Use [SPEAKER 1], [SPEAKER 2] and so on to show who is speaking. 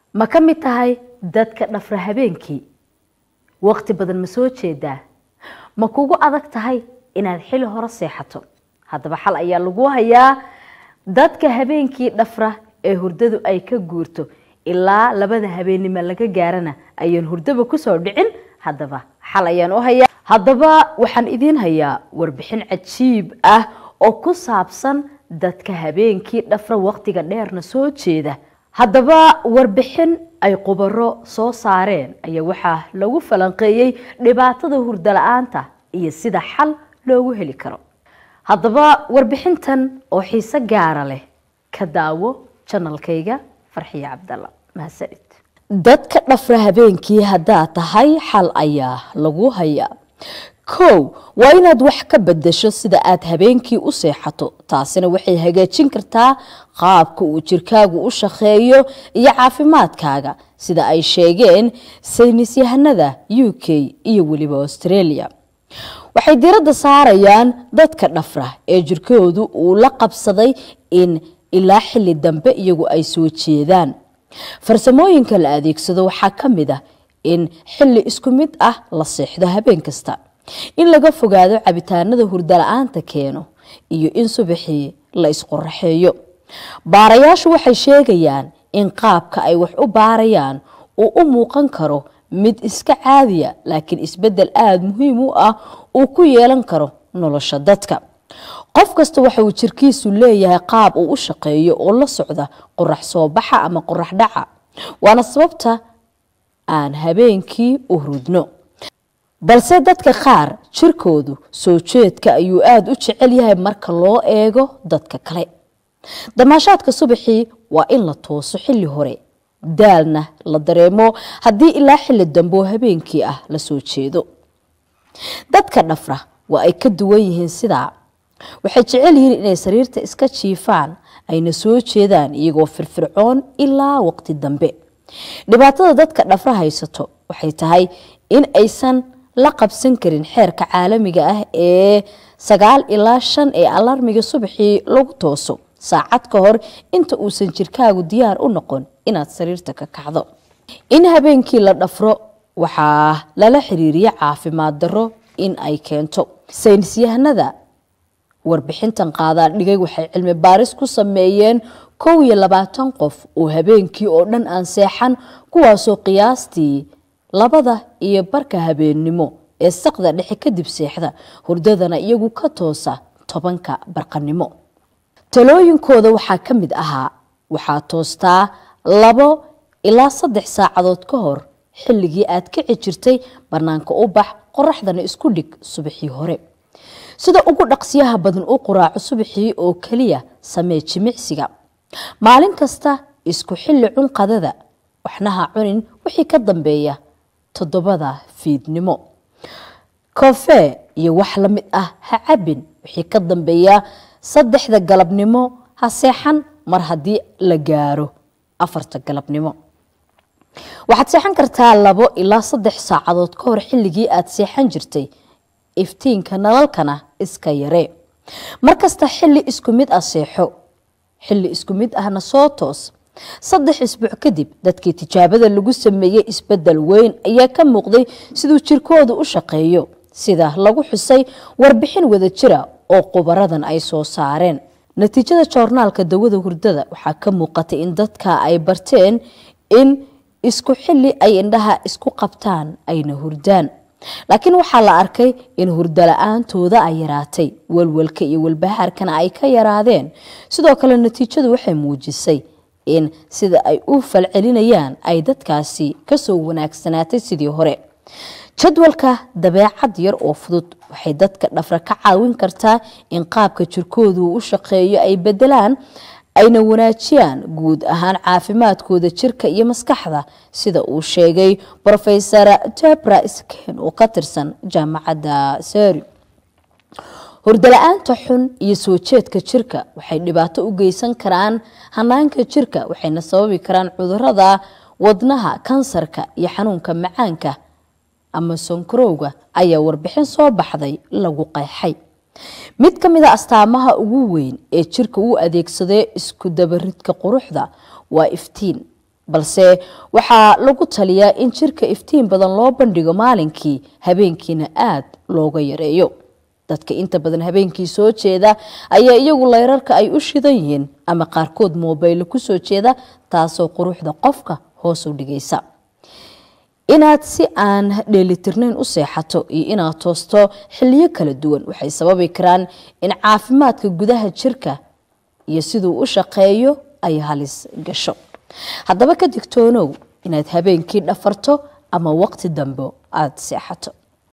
[SPEAKER 1] ma ka mid tahay dadka dhafra habeenkii waqti badan ma soo jeedaa ma kugu adag tahay inaad xili hore seexato haddaba xal ayaa lagu hayaa dadka habeenkii dhafra ee hurdadu ay ka guurto ilaa labada habeennimo laga gaarana ayaan hurdaba kusoo dhicin haddaba xal ayaan u hayaa haddaba waxaan idiin hayaa warbixin cajiib ah oo ku saabsan dadka habeenkii dhafra waqtiga dheerna soo jeeda haddaba warbixin ay qubaro soo saareen ayaa waxaa lagu falanqeeyey dhibaatada hurdo la-aanta iyo sida xal loogu heli karo haddaba warbixintan oo xiise gaara leh ka daawo janalkayga farxiye cabdalla mahadsanid dadka dhafra habeenkii haddaad tahay xal ayaa lagu hayaa kow waa inaad wax ka bedasho sida aad habeenkii u seexato taasina waxay hagaajin kartaa qaabka uu jirkaagu u shaqeeyo iyo caafimaadkaaga sida ay sheegeen saynisyahanada u k iyo weliba australia waxay diradda saarayaan dadka dhafra ee jirkoodu uu la qabsaday in ilaa xili dambe iyagu ay soo jeedaan farsamooyinka la adeegsado waxaa ka mid ah in xili isku mid ah la seexdo habeen kasta in laga fogaado cabitaanada hurdo la-aanta keeno iyo in subaxii la isqoraxeeyo baarayaashu waxay sheegayaan in qaabka ay wax u baarayaan uu u muuqan karo mid iska caadiya laakiin isbedel aada muhiim u ah uu ku yeelan karo nolosha dadka qof kasta waxa uu jirkiisu leeyahay qaab uu u shaqeeyo oo la socda qorax soo baxa ama qorax dhaca waana sababta aan habeenkii u hurudno balse dadka qaar jirkoodu soo jeedka ayuu aada u jecel yahay marka loo eego dadka kale damaashaadka subaxii waa in la tooso xilli hore daalna la dareemo haddii ilaa xilli dambe oo habeenkii ah la soo jeedo dadka dhafra waa ay ka duwan yihiin sidaa waxay jecel yihiin inay sariirta iska jiifaan ayna soo jeedaan iyagoo firfircoon ilaa waqti dambe dhibaatada dadka dhafra haysato waxay tahay in aysan la qabsan karin xeerka caalamiga ah ee sagaal ilaa shan ee alarmiga subaxii lagu tooso saacad ka hor inta uusan jirkaagu diyaar u noqon inaad sariirta ka kacdo in habeenkii la dhafro waxaa lala xiriiriya caafimaad darro in ay keento saynisyahanada warbixintan qaadaa dhigay waxay cilmi baaris ku sameeyeen kow iyo labaatan qof oo habeenkii oo dhan aan seexan kuwaasoo qiyaastii labada iyo barka habeennimo ee saqda dhexe kadib seexda hurdadana iyagu ka toosa tobanka barqanimo talooyinkooda waxaa ka mid ahaa waxaa toostaa labo ilaa saddex saacadood ka hor xilligii aad kici jirtay bannaanka u bax qoraxdana isku dhig subaxii hore sida ugu dhaqsiyaha badan u quraaco subaxii oo keliya samee jimicsiga maalin kasta isku xilli cunqadada waxnaha cunin wixii ka dambeeya toddobada fiidnimo koofee iyo wax la mid ah ha cabin wixii ka dambeeya saddexda galabnimo ha seexan mar haddii la gaaro afarta galabnimo waxaad seexan kartaa labo ilaa saddex saacadood ka hor xilligii aad seexan jirtay iftiinka nalalkana iska yaree markasta xilli isku mid ah seexo xilli isku mid ahna soo toos saddex isbuuc kadib dadkii tijaabada lagu sameeyey isbedel weyn ayaa ka muuqday siduu jirkoodu u shaqeeyo sida lagu xusay warbixin wada jira oo qubaradan ay soo saareen natiijada joornaalka dawada hurdada waxaa ka muuqatay in dadka ay barteen in isku xilli ay indhaha isku qabtaan ayna hurdaan laakiin waxaa la arkay in hurdo la-aantooda ay yaraatay walwalka iyo walbahaarkana ay ka yaraadeen sidoo kale natiijadu waxay muujisay in sida ay u falcelinayaan ay dadkaasi kasoo wanaagsanaatay sidii hore jadwalka dabeecad yar oo fudud waxay dadka dhafra ka caawin kartaa in qaabka jirkoodu u shaqeeyo ay bedelaan ayna wanaajiyaan guud ahaan caafimaadkooda jirka iyo maskaxda sida uu sheegay rofesor tebra sken oo ka tirsan jaamacadda seri hurdala-aanta xun iyo soo jeedka jirka waxay dhibaato u geysan karaan hanaanka jirka waxayna sababi karaan cudurada wadnaha kansarka iyo xanuunka macaanka ama sonkarowga ayaa warbixin soo baxday lagu qeexay mid ka mid a astaamaha ugu weyn ee jirka u adeegsadee isku dabaridka quruxda waa iftiin balse waxaa lagu taliyaa in jirka iftiin badan loo bandhigo maalinkii habeenkiina aada looga yareeyo dadka inta badan habeenkii soo jeeda ayaa iyagu layrarka ay u shidan yihiin ama qaarkood moobaylo kusoo jeeda taasoo quruxda qofka hoos u dhigaysa inaad si aan dheelitirnayn u seexato iyo inaad toosto xiliyo kala duwan waxay sababi karaan in caafimaadka gudaha jirka iyo siduu u shaqeeyo ay halis gasho haddaba ka digtoonow inaad habeenkii dhafarto ama waqti dambe aada seexato